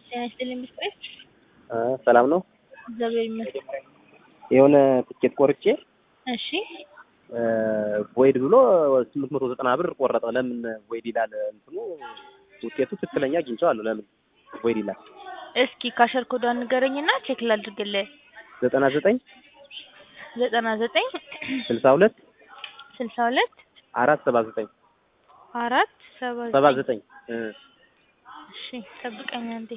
ጤና ይስጥልኝ ምስጢር ሰላም ነው። እግዚአብሔር ይመስገን። የሆነ ትኬት ቆርጬ እሺ ቮይድ ብሎ ስምንት መቶ ዘጠና ብር ቆረጠ። ለምን ቮይድ ይላል? እንትኑ ውጤቱ ትክክለኛ አግኝቼዋለሁ። ለምን ቮይድ ይላል? እስኪ ካሸር ኮዷን ንገረኝና ቼክ ላድርግልህ። ዘጠና ዘጠኝ ዘጠና ዘጠኝ ስልሳ ሁለት ስልሳ ሁለት አራት ሰባ ዘጠኝ አራት ሰባ ሰባ ዘጠኝ ዘጠኝ እሺ ጠብቀኝ አንዴ።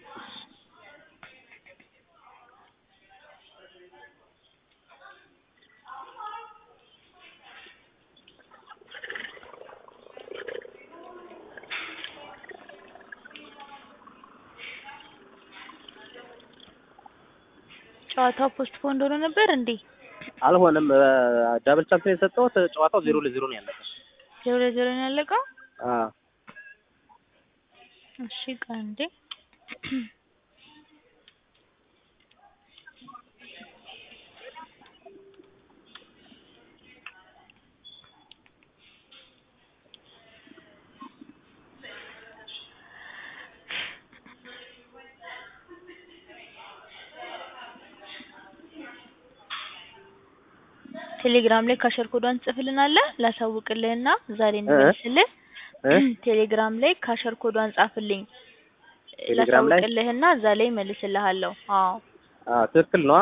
ጨዋታው ፖስትፖንድ ሆኖ ነበር እንዴ? አልሆነም። ዳብል ቻንስ ነው የሰጠሁት። ጨዋታው ዜሮ ለዜሮ ነው ያለቀ። ዜሮ ለዜሮ ነው ያለቀው? አዎ እሺ ቆይ አንዴ ቴሌግራም ላይ ካሸር ኮዷን ጽፍልናለህ ላሳውቅልህና ዛሬ እንመልስልህ። እ ቴሌግራም ላይ ካሸር ኮዷን ጻፍልኝ ቴሌግራም ላይ? ላሳውቅልህና እዛ ላይ መልስልሃለሁ። አዎ አዎ ትክክል ነው።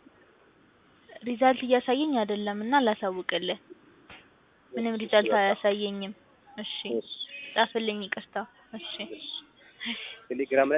ሪዛልት እያሳየኝ አይደለም እና ላሳውቅልህ። ምንም ሪዛልት አያሳየኝም። እሺ ጻፍልኝ፣ ይቅርታ። እሺ ቴሌግራም ላይ